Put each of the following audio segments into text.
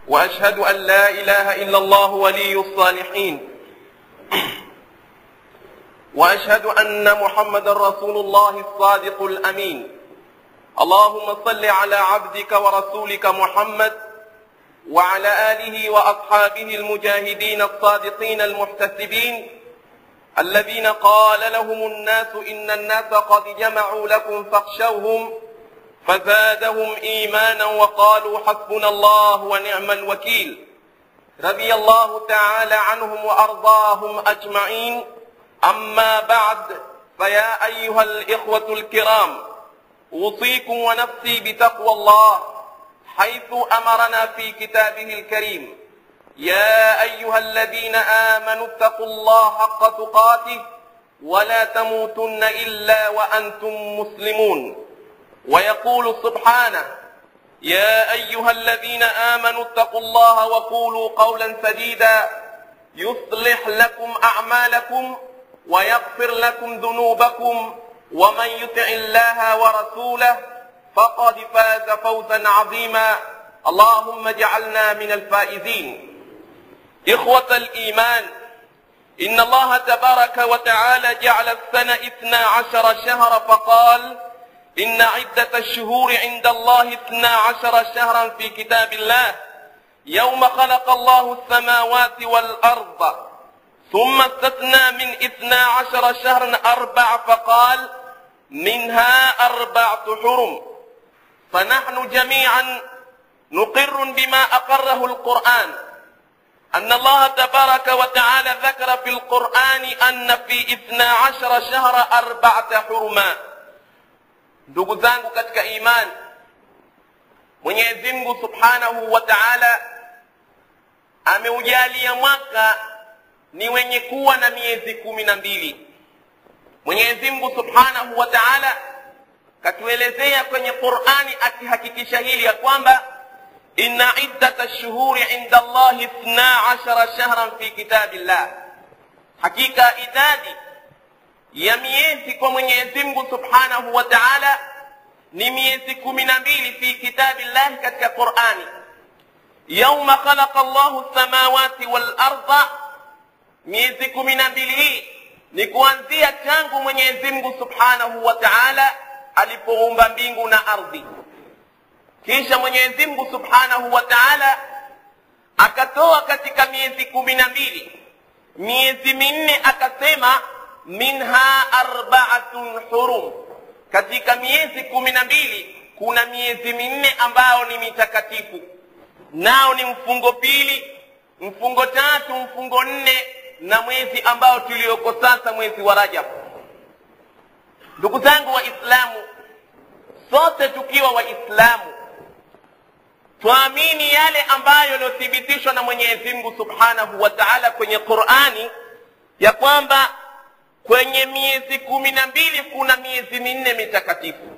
واشهد ان لا اله الا الله ولي الصالحين واشهد ان محمدا رسول الله الصادق الامين اللهم صل على عبدك ورسولك محمد وعلى اله واصحابه المجاهدين الصادقين المحتسبين الذين قال لهم الناس ان الناس قد جمعوا لكم فاخشوهم فزادهم ايمانا وقالوا حسبنا الله ونعم الوكيل رضي الله تعالى عنهم وارضاهم اجمعين اما بعد فيا ايها الاخوه الكرام اوصيكم ونفسي بتقوى الله حيث امرنا في كتابه الكريم يا ايها الذين امنوا اتقوا الله حق تقاته ولا تموتن الا وانتم مسلمون ويقول سبحانه يا ايها الذين امنوا اتقوا الله وقولوا قولا سديدا يصلح لكم اعمالكم ويغفر لكم ذنوبكم ومن يطع الله ورسوله فقد فاز فوزا عظيما اللهم اجعلنا من الفائزين اخوه الايمان ان الله تبارك وتعالى جعل السنه اثنا عشر شهرا فقال إن عدة الشهور عند الله اثنا عشر شهرا في كتاب الله يوم خلق الله السماوات والأرض ثم استثنى من اثنا عشر شهرا أربع فقال منها أربعة حرم فنحن جميعا نقر بما أقره القرآن أن الله تبارك وتعالى ذكر في القرآن أن في اثنا عشر شهر أربعة حرمات ndugu zangu katika imani mwenyezi mungu subhanahu wa taala ameujalia mwaka ni wenye kuwa na miezi kumi na mbili mwenyezi mungu subhanahu wa taala katuelezea kwenye qurani akihakikisha hili ya kwamba inna iddata lshuhuri inda allahi ithna ashara shahran fi kitabi llah hakika idadi ya miezi kwa mwenyezi mungu subhanahu wa taala ni miezi kumi na mbili fi kitabi llahi katika qurani yauma khalaqa llahu lsamawati walarda miezi kumi na mbili hii ni kuanzia tangu mwenyezi mungu subhanahu wa taala alipoumba mbingu na ardhi kisha mwenyezi mungu subhanahu wa taala akatoa katika miezi kumi na mbili miezi minne akasema minha arbaatun hurum katika miezi kumi na mbili kuna miezi minne ambayo ni mitakatifu nao ni mfungo pili mfungo tatu mfungo nne na mwezi ambao tulioko sasa mwezi wa rajab ndugu zangu waislamu sote tukiwa waislamu twaamini yale ambayo yaliyothibitishwa na mwenyezi mungu subhanahu wa taala kwenye qurani ya kwamba kwenye miezi kumi na mbili kuna miezi minne mitakatifu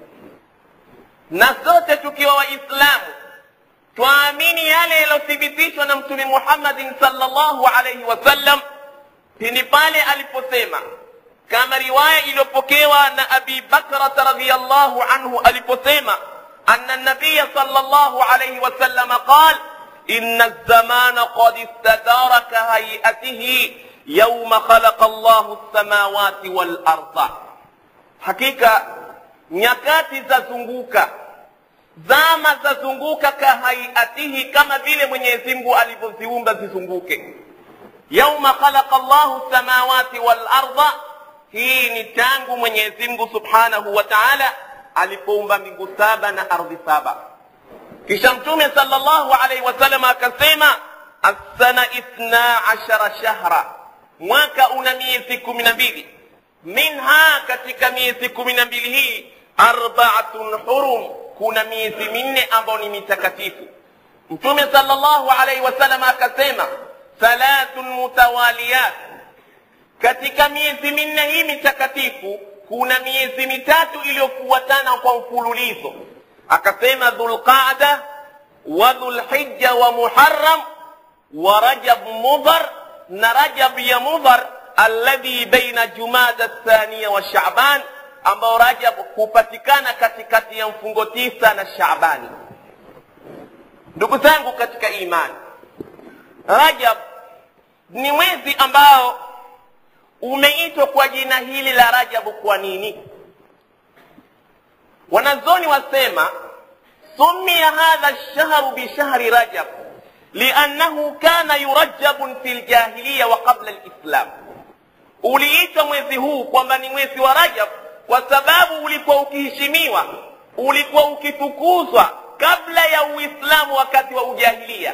na sote tukiwa waislamu twaamini yale yaliyothibitishwa na mtume muhammadin salllahu alaihi wasallam pindi pale aliposema kama riwaya iliyopokewa na abi bakrata radiallahu anhu aliposema ana nabiya salllahu alaihi wasallama qal ina lzamana qad istadara kahaiatihi yauma khalaqa llahu lsamawati walarda hakika nyakati zazunguka zama zazunguka kahaiatihi kama vile mwenyezi mungu alivyoziumba zizunguke yauma khalaqa llahu lsamawati walarda hii ni tangu mwenyezi mungu subhanahu wa taala alipoumba mbingu saba na ardhi saba kisha mtume sal llahu alaihi wasallam akasema assana ithna ashara shahra mwaka una miezi kumi na mbili minha katika miezi kumi na mbili hii arbaatun hurum kuna miezi minne ambayo ni mitakatifu mtume sal llahu alaihi wasallam akasema thalathun mutawaliyat katika miezi minne hii mitakatifu kuna miezi mitatu iliyofuatana kwa mfululizo akasema dhulqada wa dhulhija wa muharam wa rajab mudhar na rajab ya mudhar alladhi baina jumada thania wa shaban ambao rajab hupatikana katikati ya mfungo tisa na shabani ndugu zangu katika imani rajab ni mwezi ambao umeitwa kwa jina hili la rajabu kwa nini wanazoni wasema sumia hadha lshahru bishahri rajab liannahu kana yurajabun fi ljahiliya wa qabla lislam uliitwa mwezi huu kwamba ni mwezi wa rajab kwa sababu ulikuwa ukiheshimiwa ulikuwa ukitukuzwa kabla ya uislamu wakati wa ujahilia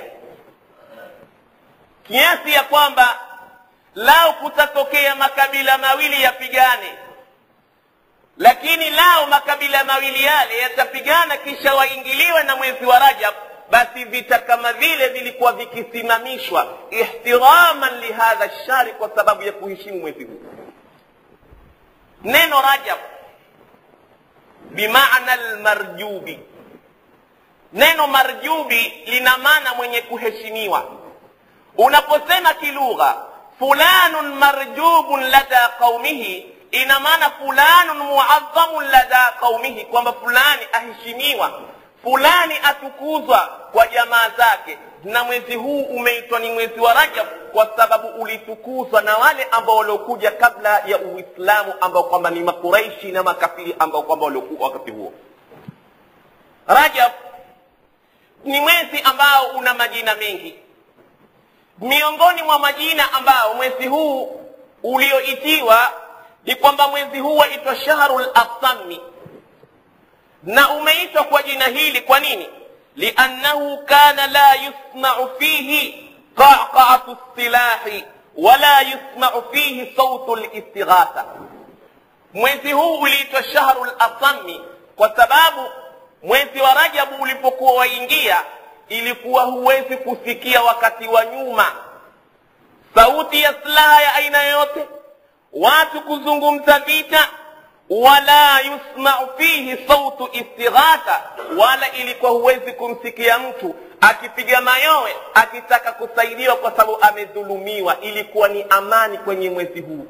kiasi ya kwamba lao kutatokea makabila mawili yapigane lakini lao makabila mawili yale yatapigana kisha waingiliwe na mwezi wa rajab basi vita kama vile vilikuwa vikisimamishwa ihtiraman lihadha shari kwa sababu ya kuheshimu mwezi huu neno rajab bimaana lmarjubi neno marjubi lina maana mwenye kuheshimiwa unaposema kilugha fulanun marjubun lada qaumihi ina maana fulanun muadhamun lada qaumihi kwamba fulani aheshimiwa fulani atukuzwa kwa jamaa zake na mwezi huu umeitwa ni mwezi wa rajab kwa sababu ulitukuzwa na wale ambao waliokuja kabla ya uislamu ambao kwamba ni makuraishi na makafiri ambao kwamba waliokuwa wakati huo rajab ni mwezi ambao una majina mengi miongoni mwa majina ambao mwezi huu ulioitiwa ni kwamba mwezi huu waitwa shahru lasami na umeitwa kwa jina hili kwa nini liannahu kana la yusmau fihi qaqaatu silahi wala yusmau fihi sautu listighatha mwezi huu uliitwa shahru lasami kwa sababu mwezi wa rajabu ulipokuwa waingia ilikuwa huwezi kusikia wakati wa nyuma sauti ya silaha ya aina yoyote watu kuzungumza vita wala yusmau fihi sautu istighatha wala ilikuwa huwezi kumsikia mtu akipiga mayowe akitaka kusaidiwa kwa sababu amedhulumiwa ilikuwa ni amani kwenye mwezi huu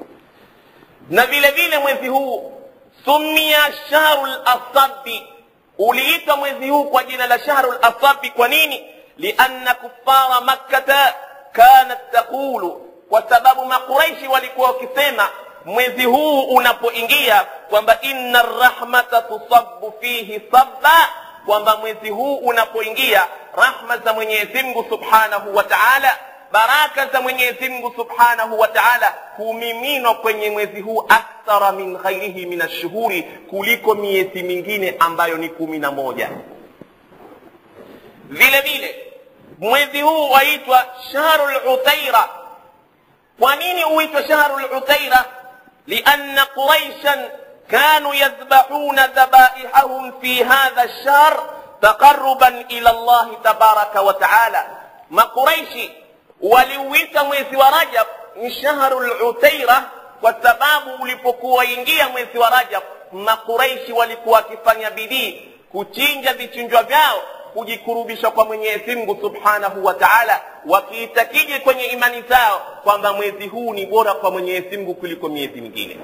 na vile vile mwezi huu sumia shahru lasabi uliitwa mwezi huu kwa jina la shahru lasabi kwa nini lianna kufara makkata kanat taqulu kwa sababu makuraishi walikuwa wakisema mwezi huu unapoingia kwamba inna rahmata tusabu fihi sabba kwamba mwezi huu unapoingia rahma za mwenyezi mungu subhanahu wa taala baraka za mwenyezi mungu subhanahu wa taala humiminwa kwenye mwezi huu akthara min ghairihi min ashuhuri kuliko miezi mingine ambayo ni kumi na moja vile vile mwezi huu waitwa shahru lutaira kwa nini huitwa shahru lutaira lianna quraishan كانوا يذبحون ذبائحهم في هذا الشهر تقربا الى الله تبارك وتعالى ما قريشي waliuita mwezi wa rajab ni shahru lutaira kwa sababu ulipokuwa ingia mwezi wa rajab makuraishi walikuwa wakifanya bidii kuchinja vichinjwa vyao kujikurubisha kwa mwenyezi mungu subhanahu wa taala wakiitakije kwenye imani zao kwamba mwezi huu ni bora kwa mwenyezi mungu kuliko miezi mingine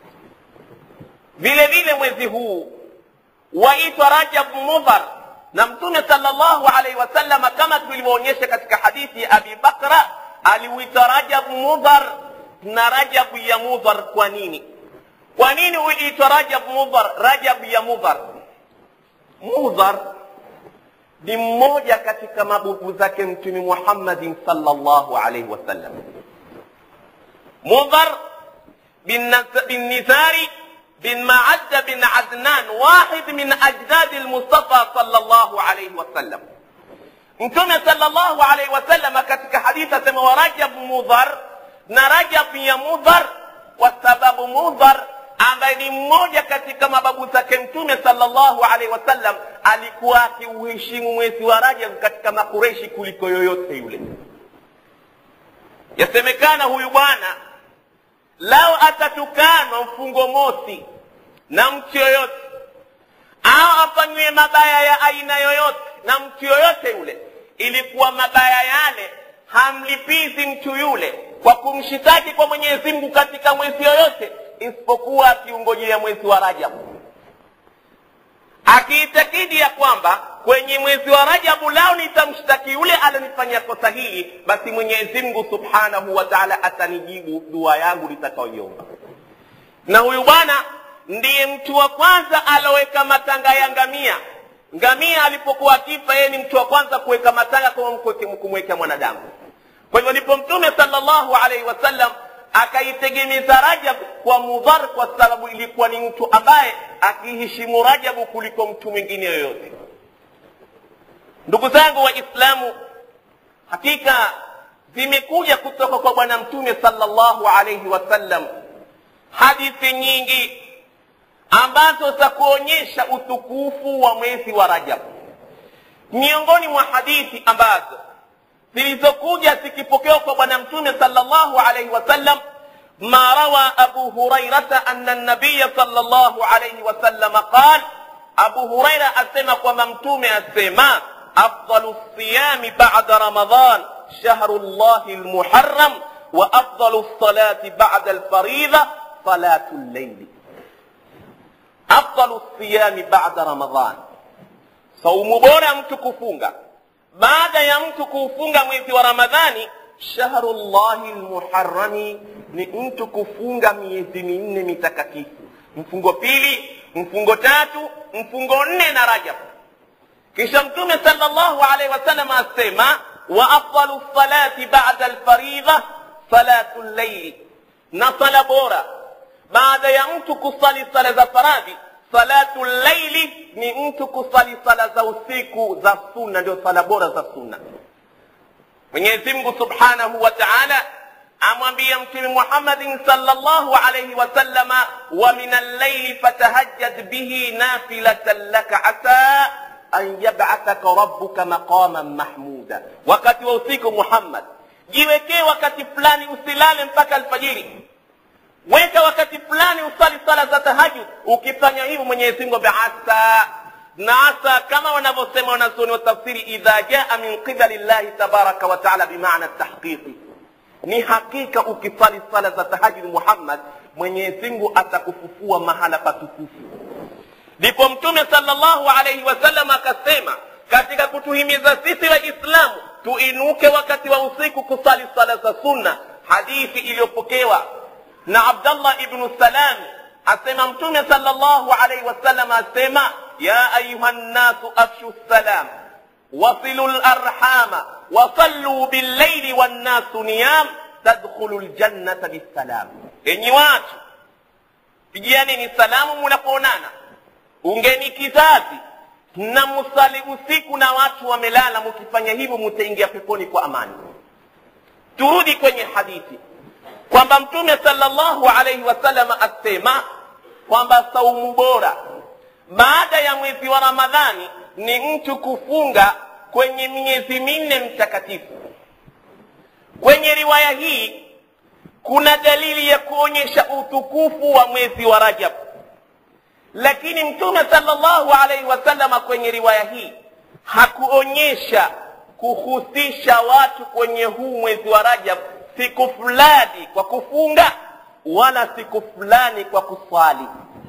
vile vile mwezi huu waitwa rajab mudhar na mtume salllahu alaihi wasallama kama tulivyoonyesha katika hadithi ya abi bakra aliuita rajab mudhar na rajabu ya mudhar kwa nini kwa nini uliitwa rajab mudhar rajab ya mudhar mudhar ni mmoja katika mabubu zake mtume muhammadin salllahu alaihi wasallam mudhar bin nizari بن معد بن عدنان واحد من أجداد المصطفى صلى الله عليه وسلم mtume salllahu alaihi wasalama katika hadithi asema wa rajab mudhar na rajab ya mudhar kwa sababu mudhar ambaye ni mmoja katika mababu zake mtume salllahu alaihi wasallam alikuwa akiuheshimu mwezi wa rajab katika makureshi kuliko yoyote yule yasemekana huyu bwana lao atatukanwa mfungo mosi na mtu yoyote au afanyiwe mabaya ya aina yoyote na mtu yoyote yule ilikuwa mabaya yale hamlipizi mtu yule kwa kumshitaki kwa mwenyezi mungu katika mwezi yoyote isipokuwa akiungojea mwezi wa rajabu akiitakidi ya kwamba kwenye mwezi wa rajabu lao nitamshtaki yule alionifanyia kosa hili basi mwenyezi mungu subhanahu wa taala atanijibu dua yangu nitakaoiomba na huyu bwana ndiye mtu wa kwanza aloweka matanga ya ngamia ngamia alipokuwa akifa yeye ni mtu wa kwanza kuweka matanga kama kumwekea mwanadamu kwa hivyo ndipo mtume salllahu alaihi wasallam akaitegemeza rajab kwa mudhar kwa sababu ilikuwa ni mtu ambaye akiheshimu rajabu kuliko mtu mwingine yoyote ndugu zangu waislamu hakika zimekuja kutoka kwa bwana mtume salllahu alaihi wasallam hadithi nyingi ambazo za kuonyesha utukufu wa mwezi wa rajab miongoni mwa hadithi ambazo zilizokuja zikipokewa kwa bwana mtume salllahu alaihi wasallam ما روى أبو هريرة أن النبي صلى الله عليه وسلم قال أبو هريرة أسمى وممتوم أسمى أفضل الصيام بعد رمضان شهر الله المحرم وأفضل الصلاة بعد الفريضة صلاة الليل أفضل الصيام بعد رمضان صوم بورا متكفونغا بعد يمتكفونغا mwezi wa ramadhani shahru llahi lmuharami ni mtu kufunga miezi minne mitakatifu mfungo pili mfungo tatu mfungo nne na rajab kisha mtume sala llahu alaihi wasallam asema wa afdalu lsalati bada lfaridha salatu llaili na sala bora baada ya mtu kusali sala za faradhi salatu llaili ni mtu kusali sala za usiku za sunna ndio sala bora za sunna mwenyezi mungu subhanahu wa taala amwambia mtume muhammadin salllahu alaihi wasallama wa min allaili fatahajjad bihi nafilatan laka asa an yabathaka rabbuka maqaman mahmuda wakati wa usiku muhammad jiwekee wakati fulani usilale mpaka alfajiri weka wakati fulani usali sala za tahajud ukifanya hivyo mwenyezi mungu asa na asa kama wanavyosema wanazuoni wa tafsiri idha jaa min qibali llahi tabaraka wa taala bimaana tahqiqi ni hakika ukisali sala za tahajudi muhammad mwenyezi mungu atakufufua mahala patukufu ndipo mtume salllahu alaihi wasallam akasema katika kutuhimiza sisi waislamu tuinuke wakati wa usiku kusali sala za sunna hadithi iliyopokewa na abdallah ibnu salam asema mtume salllahu alaihi wasallam asema ya ayuha nnasu afshu salam wasilu larhama wasalluu billaili wannasu niyam tadkhulu ljannata bisalam enyi watu pigiani ni salamu munapoonana ungeni kizazi na musali usiku na watu wamelala mukifanya hivyo mutaingia peponi kwa amani turudi kwenye hadithi kwamba mtume salllahu alaihi wasallam asema kwamba saumu bora baada ya mwezi wa ramadhani ni mtu kufunga kwenye miezi minne mtakatifu kwenye riwaya hii kuna dalili ya kuonyesha utukufu wa mwezi wa rajab lakini mtume salllahu alaihi wasallama kwenye riwaya hii hakuonyesha kuhusisha watu kwenye huu mwezi wa rajab siku fulani kwa kufunga wala siku fulani kwa kuswali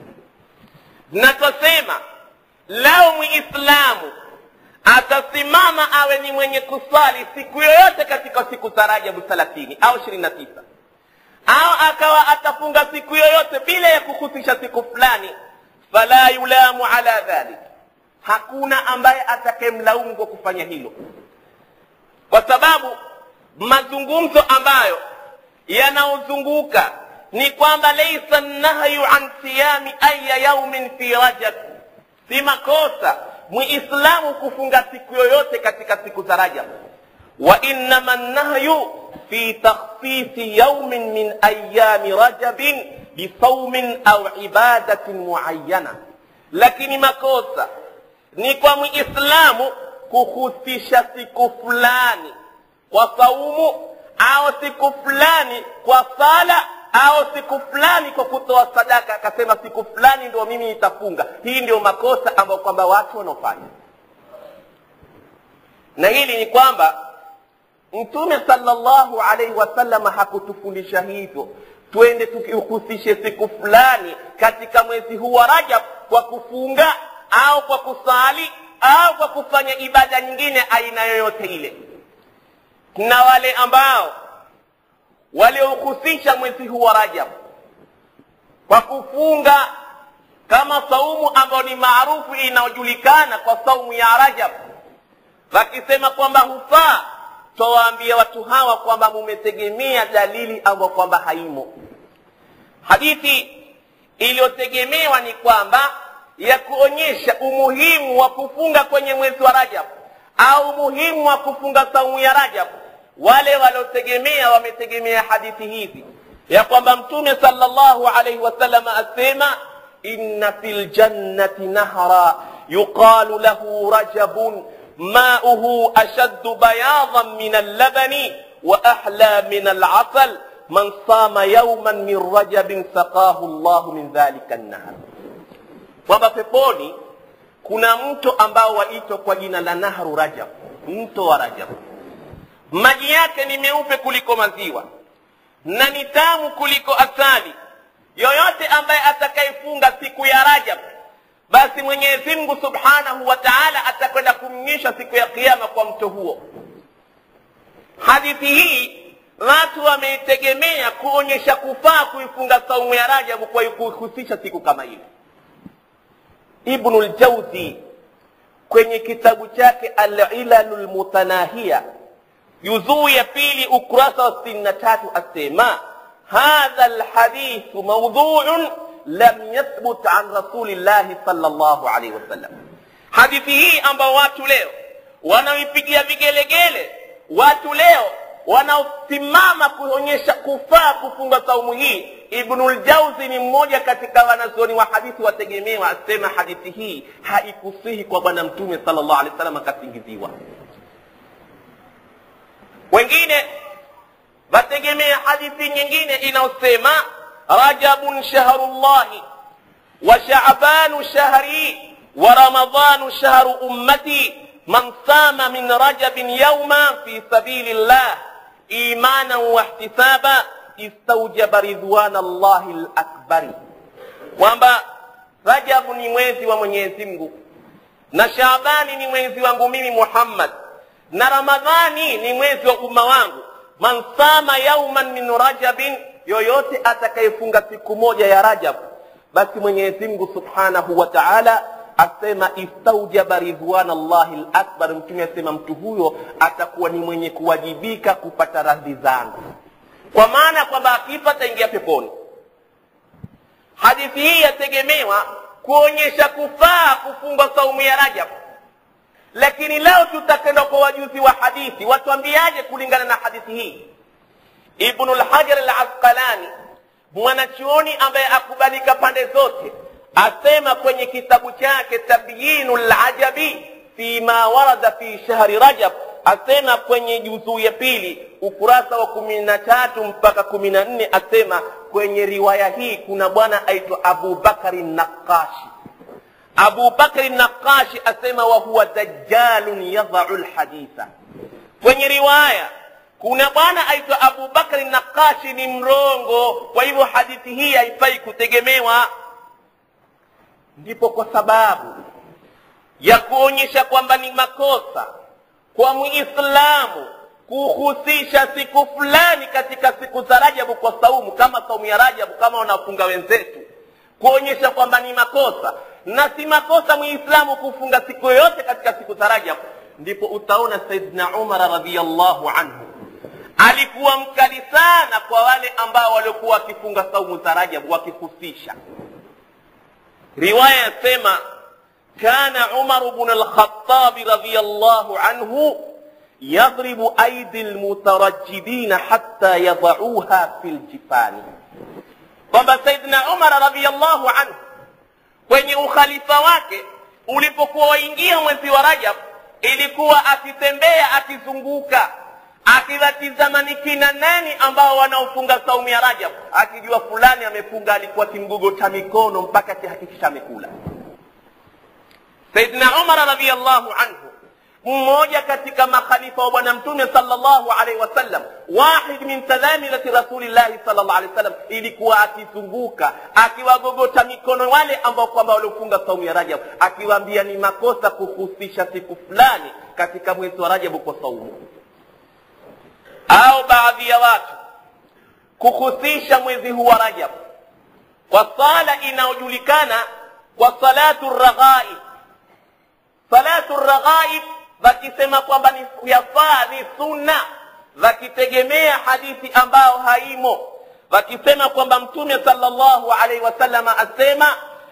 na twasema lao muislamu atasimama awe ni mwenye kuswali siku yoyote katika siku za rajabu thelathini au ishirini na tisa au akawa atafunga siku yoyote bila ya kuhusisha siku fulani fala yulamu ala dhalik hakuna ambaye atakemlaumu kwa kufanya hilo kwa sababu mazungumzo ambayo yanaozunguka ni kwamba laisa nahyu an siyami aya yaumin fi rajab si makosa muislamu kufunga siku yoyote katika siku za rajab wa innama nahyu fi takhsisi yaumin min ayami rajabin bisaumin au ibadatin muayana lakini makosa ni kwa muislamu kuhusisha siku fulani kwa saumu au siku fulani kwa sala au siku fulani kwa kutoa sadaka akasema siku fulani ndio mimi nitafunga hii ndio makosa ambayo kwamba watu wanaofanya na hili ni kwamba mtume salllahu alaihi wasallam hakutufundisha hivyo twende tukihusishe siku fulani katika mwezi huu wa rajab kwa kufunga au kwa kusali au kwa kufanya ibada nyingine aina yoyote ile na wale ambao waliohusisha mwezi huu wa rajab kwa kufunga kama saumu ambayo ni maarufu inayojulikana kwa saumu ya rajab wakisema kwamba hufaa twawaambia watu hawa kwamba mumetegemea dalili ambayo kwamba haimo hadithi iliyotegemewa ni kwamba ya kuonyesha umuhimu wa kufunga kwenye mwezi wa rajab au umuhimu wa kufunga saumu ya rajab wale waliotegemea wametegemea hadithi hizi ya kwamba mtume sallallahu alaihi wasallam asema inna fi ljannati nahra yuqalu lahu rajabun mauhu ashaddu bayadan min allabani wa ahla min alasal man sama yauman min rajabin saqahu llahu min dhalika nnahar kwamba peponi kuna mto ambao waitwa kwa jina la nahru rajab mto wa rajab maji yake ni meupe kuliko maziwa na ni tamu kuliko asali yoyote ambaye atakayefunga siku ya rajab basi mwenyezi mungu subhanahu wa taala atakwenda kumnyisha siku ya kiama kwa mto huo hadithi hii watu wameitegemea kuonyesha kufaa kuifunga saumu ya rajabu kwa kuhusisha siku kama ile ibnu ljauzi kwenye kitabu chake alilalu lmutanahiya juzuu ya pili ukurasa wa sitini na tatu asema hadha lhadithu maudhuun lam yathbut an rasulillahi sal llahu alaihi wasallam hadithi hii ambao watu leo wanaoipigia vigelegele watu leo wanaosimama kuonyesha kufaa kufunga saumu hii ibnuljauzi ni mmoja katika wanazuoni wa hadithi wategemewa asema hadithi hii haikusihi kwa bwana mtume sal llahu alehi wasallam akasingiziwa wengine wategemea hadithi nyingine inayosema rajabun shahrullahi wa shabanu shahri wa ramadanu shahru ummati man sama min rajabin yauma fi sabili llah imanan wahtisaba istaujaba ridwana llahi lakbari kwamba rajabu ni mwezi wa mwenyezi mungu na shabani ni mwezi wangu mimi muhammad na ramadhani ni mwezi wa umma wangu man sama yauman min rajabin yoyote atakayefunga siku moja ya rajab basi mwenyezi mungu subhanahu wa taala asema istaujaba ridwana llahi lakbar mtume asema mtu huyo atakuwa ni mwenye kuwajibika kupata radhi zangu kwa maana kwamba akifa ataingia peponi hadithi hii yategemewa kuonyesha kufaa kufunga saumu ya rajab lakini leo tutakwenda kwa wajuzi wa hadithi watuambiaje kulingana na hadithi hii ibnu lhajar alasqalani mwanachuoni ambaye akubalika pande zote asema kwenye kitabu chake tabyinu lajabi fima warada fi shahri rajab asema kwenye juzuu ya pili ukurasa wa kumi na tatu mpaka kumi na nne asema kwenye riwaya hii kuna bwana aitwa abubakari naqashi abu bakri naqashi asema wahuwa dajalun yadhau lhaditha kwenye riwaya kuna bwana aitwa abu bakri naqashi ni mrongo kwa hivyo hadithi hii haifai kutegemewa ndipo kwa sababu ya kuonyesha kwamba ni makosa kwa muislamu kuhusisha siku fulani katika siku za rajabu kwa saumu kama saumu ya rajabu kama wanafunga wenzetu kuonyesha kwamba ni makosa na si makosa muislamu kufunga siku yoyote katika siku za rajab ndipo utaona saidna umar radiallahu anhu alikuwa mkali sana kwa wale ambao waliokuwa wakifunga saumu za rajab wakihusisha riwaya yasema kana umaru bnu lkhatabi radiallahu anhu yadribu aidi lmutarajidina hatta yadauha fi ljifani kwamba saidna umar radiallahu anhu kwenye ukhalifa wake ulipokuwa waingia mwezi wa rajab ilikuwa akitembea akizunguka akiwatizama ni kina nani ambao wanaofunga saumu ya rajab akijua fulani amefunga alikuwa kimgogota mikono mpaka akihakikisha amekula saidna umar radiallahu anhu mmoja katika makhalifa wa bwana mtume sallallahu alaihi wasallam wahid min talamilati rasulillahi sallallahu alaihi wasallam ilikuwa akizunguka akiwagogota mikono wale ambao kwamba waliofunga saumu ya rajab akiwaambia ni makosa kuhusisha siku fulani katika mwezi wa rajabu kwa saumu au baadhi ya watu kuhusisha mwezi huu wa rajab kwa sala inayojulikana kwa salatu raghaib salatu raghaib wakisema kwamba ni yafaa ni sunna wakitegemea hadithi ambao haimo wakisema kwamba mtume sallallahu alaihi wasallama asema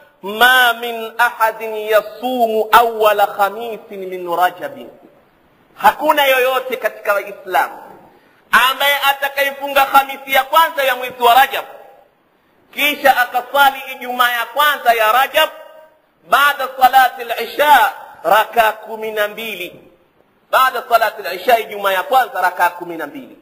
ma min ahadin yasumu awala khamisin min rajabin hakuna yoyote katika waislamu ambaye atakayefunga khamisi ya kwanza ya mwezi wa rajab kisha akasali ijumaa ya kwanza ya rajab baada salati lisha rakaa kumi na mbili baada salati lisha ijumaa ya kwanza rakaa kumi na mbili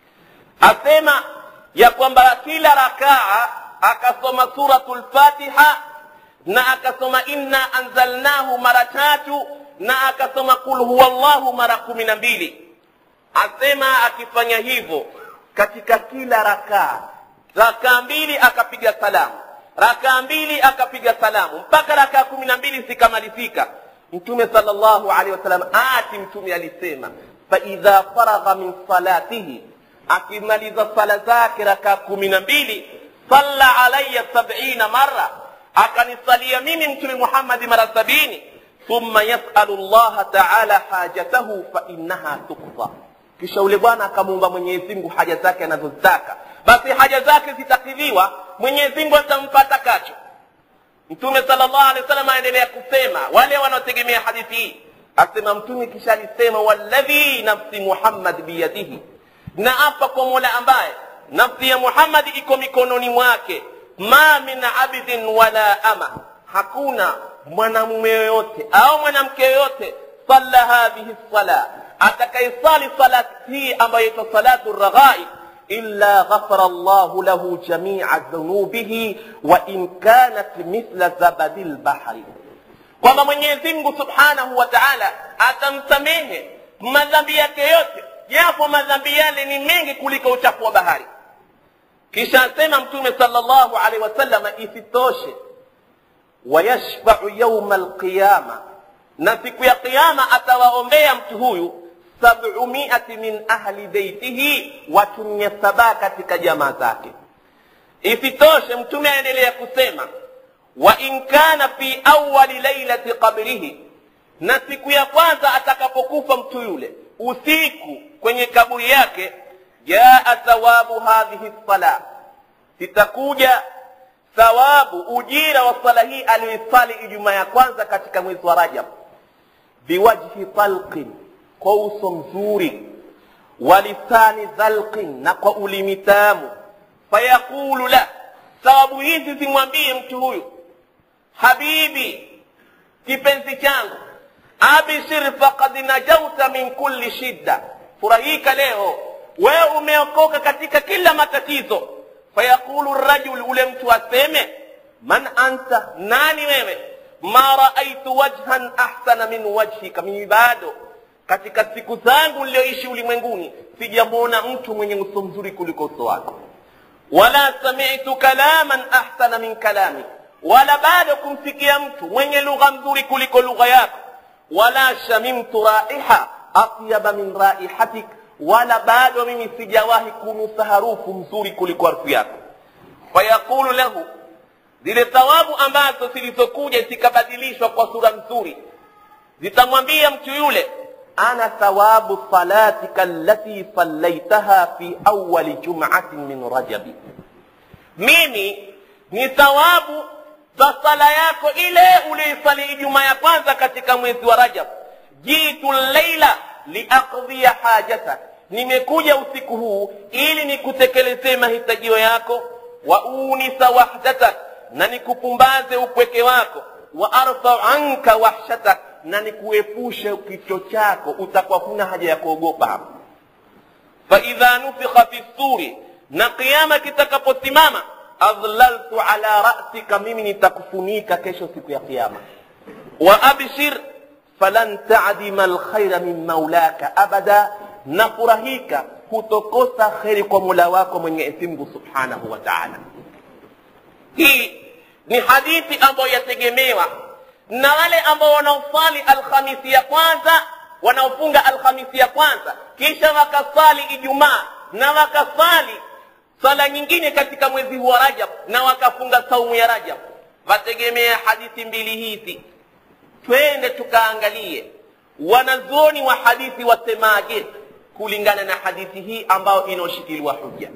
asema ya kwamba kila rakaa akasoma suratu lfatiha na akasoma inna anzalnahu mara tatu na akasoma qul huwa llahu mara kumi na mbili asema akifanya hivyo katika kila rakaa rakaa mbili akapiga salamu rakaa mbili akapiga salamu mpaka rakaa kumi na mbili zikamalizika mtume salllahu alehi wasallam ati mtume alisema faidha faragha min salatihi akimaliza sala zake rakaa kumi na mbili salla alaya sabina mara akanisalia mimi mtume muhammadi mara sabini thumma yasalu llaha taala hajatahu fainaha tukfa kisha ule bwana akamuumba mwenyezi mungu haja zake anazozitaka basi haja zake zitakidhiwa mwenyezi mungu atampa takacho mtume salllah alehi wasallam aendelea kusema wale wanaotegemea hadithi hii asema mtume kisha alisema walladhi nafsi muhammad biyadihi na apa kwa mola ambaye nafsi ya muhammadi iko mikononi mwake ma min abdin wala ama hakuna mwanamume yoyote au mwanamke yoyote salla hadhihi sala atakaisali salati hii ambayo ito salatu raghaib illa ghafara llahu lahu jamia dhunubihi wa in kanat mithla zabadi lbahri kwamba mwenyezi mungu subhanahu wa taala atamsamehe madhambi yake yote japo madhambi yale ni mengi kuliko uchafu wa bahari kisha asema mtume salllahu alehi wasalama isitoshe wayashfau yauma alqiyama na siku ya qiama atawaombea mtu huyu sabumiati min ahli beitihi watu mia saba katika jamaa zake isitoshe mtume aendelea kusema wa in kana fi awali lailati qabrihi na siku ya kwanza atakapokufa mtu yule usiku kwenye kaburi yake jaa thawabu hadhihi sala zitakuja thawabu ujira wa sala hii aliyoisali ijumaa ya kwanza katika mwezi wa rajab biwajhi talqin kwa uso mzuri walisani dhalqin na kwa ulimi tamu fayaqulu la thawabu hizi zimwambie mtu huyu habibi kipenzi changu abshir faqad najauta min kulli shidda furahika leo wewe umeokoka katika kila matatizo fayaqulu rajul ule mtu aseme man anta nani wewe ma raaitu wajhan ahsana min wajhika mimi bado katika siku zangu niliyoishi ulimwenguni sijamwona mtu mwenye uso mzuri kuliko uso wako wala samitu kalaman ahsana min kalami wala bado kumsikia mtu mwenye lugha mzuri kuliko lugha yako wala shamimtu raiha atyaba min raihatik wala bado mimi sijawahi kunusa harufu mzuri kuliko harufu yako fayaqulu lahu zile thawabu ambazo zilizokuja zikabadilishwa kwa sura nzuri zitamwambia mtu yule ana thawabu salatika allati sallaitaha fi awali jumatin min rajabi mimi ni thawabu za sala yako ile uliisali ijumaa ya kwanza katika mwezi wa rajab jitu leila liaqdhiya hajatak nimekuja usiku huu ili nikutekelezee mahitajio yako wa unisa wahdatak na nikupumbaze upweke wako wa arfau anka wahshatak na nikuepushe kicho chako utakuwa huna haja ya kuogopa hapo faidha nufikha fi suri na kiama kitakaposimama adhlaltu ala rasika mimi nitakufunika kesho siku ya kiama wa abshir falan tadima lkhaira min maulaka abada na furahika hutokosa kheri kwa mula wako mwenyezi mungu subhanahu wa taala hii ni hadithi ambayo yategemewa na wale ambao wanaosali alhamisi ya kwanza wanaofunga alhamisi ya kwanza kisha wakasali ijumaa na wakasali sala nyingine katika mwezi huu wa rajab na wakafunga saumu ya rajab wategemea hadithi mbili hizi twende tukaangalie wanazuoni wa hadithi wasemaje kulingana na hadithi hii ambayo inaoshikiliwa hujja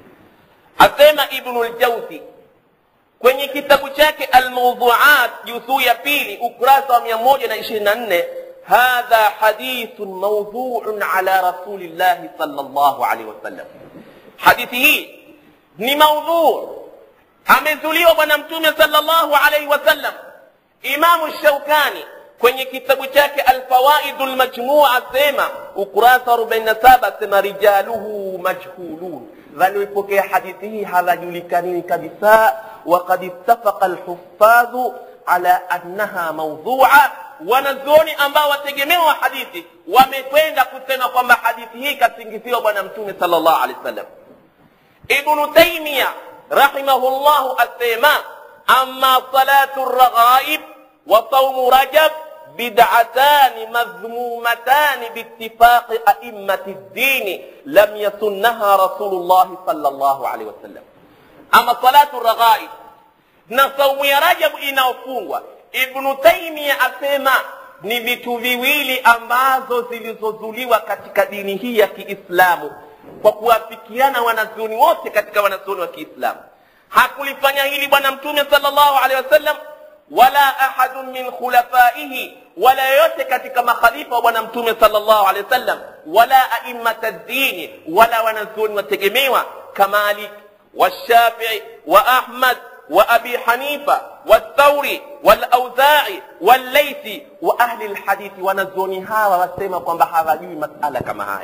asema ibnu ljauzi kwenye kitabu chake almawduat juzuu ya pili ukurasa wa mia moja na ishirini na nne hadha hadithun mawdhuun ala rasulillahi sal llahu alaihi wasallam hadithi hii ni maudhuu amezuliwa bwana mtume sal llahu alaihi wasallam imamu shaukani kwenye kitabu chake alfawaidu lmajmua asema ukurasa wa 47 asema rijaluhu majhulun walioipokea hadithi hii hawajulikanini kabisa وقد اتفق الحفاظ على أنها موضوعة wanazuoni ambao wategemewa hadithi wamekwenda kusema kwamba hadithi hii kasingiziwa bwana mtume sal llahu alehi wasallam ibnu taimia rahimahullahu asema ama salatu raghaib wa saumu rajab bid'atani madhmumatani biittifaqi a'immati ddini lam yasunnaha rasulullahi sal llahu alehi wasallam ama salatu raghaib na saumu ya rajabu inayofungwa ibnu taimia asema ni vitu viwili ambazo zilizozuliwa katika dini hii ya kiislamu kwa kuwafikiana wanazuoni wote katika wanazuoni wa kiislamu hakulifanya hili bwana mtume sal llahu alehi wasallam wala ahadun min khulafaihi wala yoyote katika makhalifa wa bwana mtume sal llahu alehi wasallam wala aimmata ddini wala wanazuoni wategemewa kamalik والشافعي وأحمد وأبي حنيفة والثوري والأوزاعي والليثي وأهل الحديث ونزوني هاwa wasema kwamba hawajui masala kama haya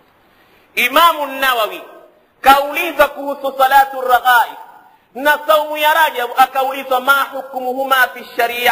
imamu nawawi kauliza kuhusu salatu raghaib na saumu ya rajab akaulizwa ma hukmuhuma fi sharia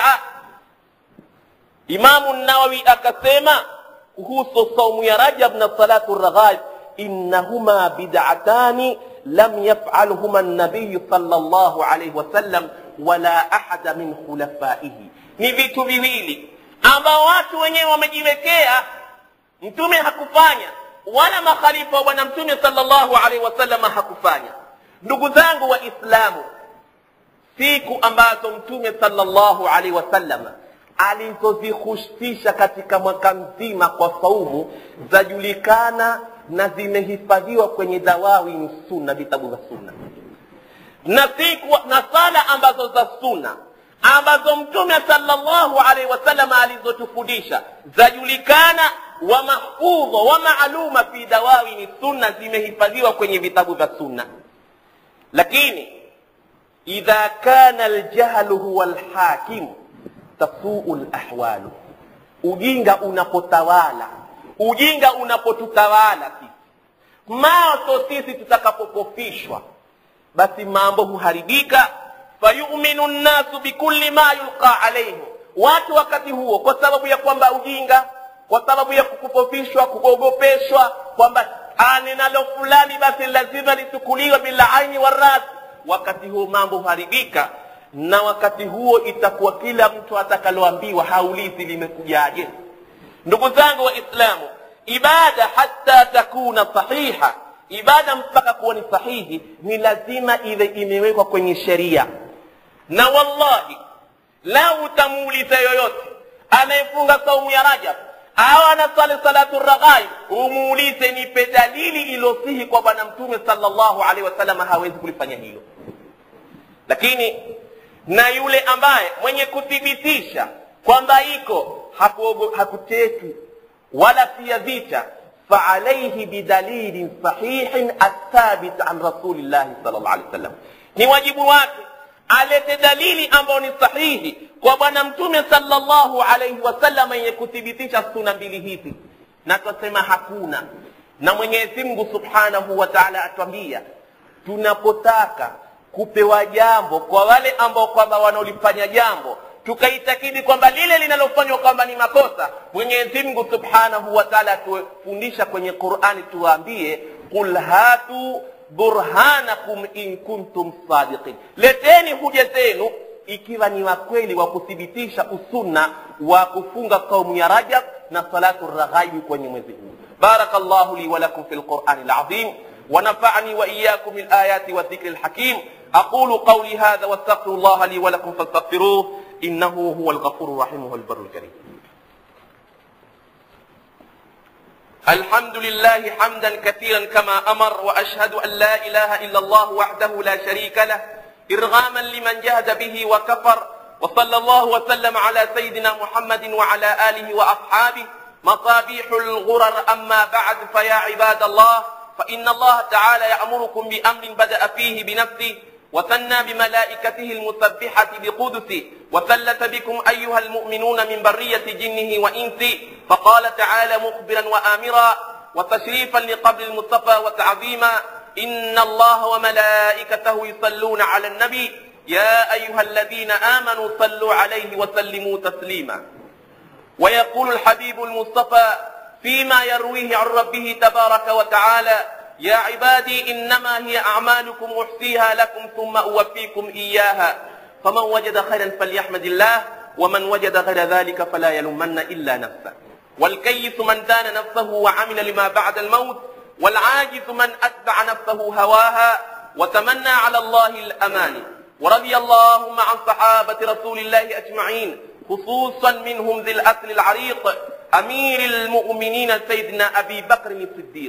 imamu nawawi akasema kuhusu saumu ya rajab na salatu raghaib innahuma bid'atani لم يفعلهما النبي صلى الله عليه وسلم ولا أحد من خلفائه ni vitu viwili ambao watu wenyewe wamejiwekea mtume hakufanya wala makhalifa wa bwana mtume salllahu alaihi wasallam hakufanya ndugu zangu waislamu siku ambazo mtume salllahu alaihi wasallam alizozihusisha katika mwaka mzima kwa saumu zajulikana na zimehifadhiwa kwenye dawawi sunna vitabu vya sunna na siku na sala ambazo za sunna ambazo mtume salllahu alaihi wasallam alizotufundisha zajulikana wa mahfudha wa maaluma fi dawawini sunna zimehifadhiwa kwenye vitabu vya sunna lakini idha kana ljahlu huwa lhakimu tasuu lahwalu ujinga unapotawala ujinga unapotutawala sisi maso sisi tutakapokofishwa basi mambo huharibika fayuminu nnasu bikulli ma yulqa alaihim watu wakati huo kwa sababu ya kwamba ujinga kwa sababu ya kukufofishwa kuogopeshwa kwamba ninalo fulani basi lazima lichukuliwe bila aini warasi wakati huo mambo huharibika na wakati huo itakuwa kila mtu atakaloambiwa haulizi limekujaje ndugu zangu waislamu ibada hata takuna sahiha ibada mpaka kuwa ni sahihi ni lazima iwe imewekwa kwenye sheria na wallahi lau utamuuliza yoyote anayefunga saumu ya rajab au anasali salatu raghaib umuulize nipe dalili iliyosihi kwa bwana mtume salllahu alaihi wasallam hawezi kulifanya hilo lakini na yule ambaye mwenye kuthibitisha kwamba iko hakuteki wala pia vita faalaihi bidalilin sahihin athabit an rasulillahi sal llah alih wasallam ni wajibu wake alete dalili ambayo ni sahihi kwa bwana mtume salllahu alaihi wasallam yenye kuthibitisha suna mbili hizi na twasema hakuna na mwenyezi mungu subhanahu wa taala atwambia tunapotaka kupewa jambo kwa wale ambao kwamba wanaolifanya jambo tukaitakidi kwamba lile linalofanywa kwamba ni makosa mwenyezi mungu subhanahu wa taala atufundisha kwenye qurani tuwaambie qul hatu burhanakum in kuntum sadiqin leteni huja zenu ikiwa ni wakweli wa kuthibitisha usunna wa kufunga saumu ya rajab na salatu raghaibi kwenye mwezi huu بارك الله لي ولكم في القرآن العظيم ونفعني وإياكم الآيات والذكر الحكيم أقول قولي هذا واستغفر الله لي ولكم فاستغفروه إنه هو الغفور الرحيم هو البر الكريم الحمد لله حمدا كثيرا كما أمر وأشهد أن لا إله إلا الله وحده لا شريك له إرغاما لمن جهد به وكفر وصلى الله وسلم على سيدنا محمد وعلى آله وأصحابه مصابيح الغرر أما بعد فيا عباد الله فإن الله تعالى يأمركم بأمر بدأ فيه بنفسه وثنى بملائكته المسبحة بقدسه وثلث بكم أيها المؤمنون من برية جنه وإنسه فقال تعالى مخبرا وآمرا وتشريفا لقبر المصطفى وتعظيما إن الله وملائكته يصلون على النبي يا أيها الذين آمنوا صلوا عليه وسلموا تسليما ويقول الحبيب المصطفى فيما يرويه عن ربه تبارك وتعالى يا عبادي إنما هي أعمالكم أحصيها لكم ثم أوفيكم إياها فمن وجد خيرا فليحمد الله ومن وجد غير ذلك فلا يلومن إلا نفسه والكيس من دان نفسه وعمل لما بعد الموت والعاجز من أتبع نفسه هواها وتمنى على الله الأمان ورضي اللهم عن صحابة رسول الله أجمعين خصوصا منهم ذي الأصل العريق أمير المؤمنين سيدنا أبي بكر الصديق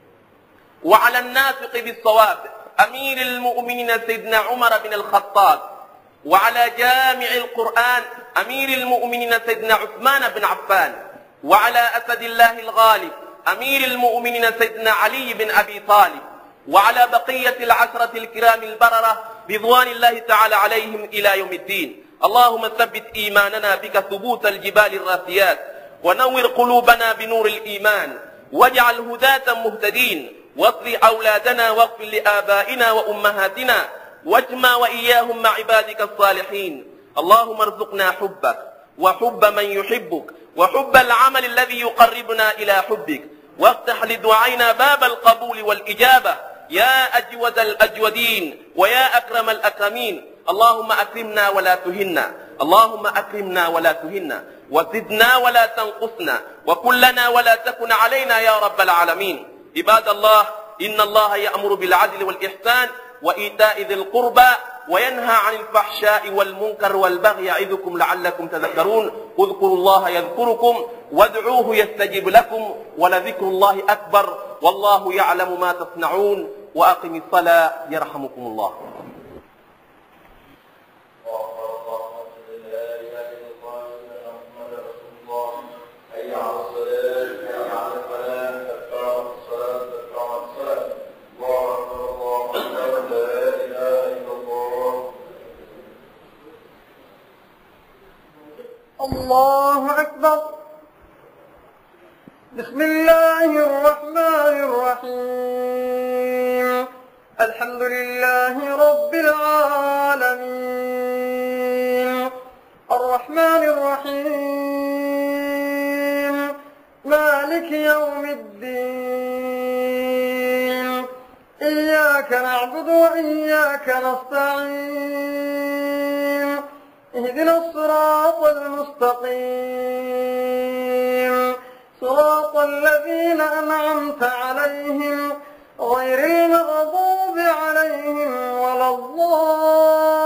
وعلى النافق بالصواب أمير المؤمنين سيدنا عمر بن الخطاب وعلى جامع القرآن أمير المؤمنين سيدنا عثمان بن عفان وعلى أسد الله الغالب أمير المؤمنين سيدنا علي بن أبي طالب وعلى بقية العشرة الكرام البررة رضوان الله تعالى عليهم إلى يوم الدين اللهم ثبت إيماننا بك ثبوت الجبال الراسيات ونور قلوبنا بنور الإيمان واجعل هداة مهتدين واصل أولادنا واغفر لآبائنا وأمهاتنا واجمع وإياهم مع عبادك الصالحين اللهم ارزقنا حبك وحب من يحبك وحب العمل الذي يقربنا إلى حبك وافتح لدعائنا باب القبول والإجابة يا أجود الأجودين ويا أكرم الأكرمين اللهم أكرمنا ولا تهنا اللهم أكرمنا ولا تهنا وزدنا ولا تنقصنا وكلنا ولا تكن علينا يا رب العالمين عباد الله إن الله يأمر بالعدل والإحسان وإيتاء ذي القربى وينهى عن الفحشاء والمنكر والبغي يعظكم لعلكم تذكرون اذكروا الله يذكركم وادعوه يستجب لكم ولذكر الله أكبر والله يعلم ما تصنعون وأقم الصلاة يرحمكم الله الله أكبر بسم الله الرحمن الرحيم الحمد لله رب العالمين الرحمن الرحيم مالك يوم الدين إياك نعبد وإياك نستعين اهدنا الصراط المستقيم صراط الذين أنعمت عليهم غير المغضوب عليهم ولا الضالين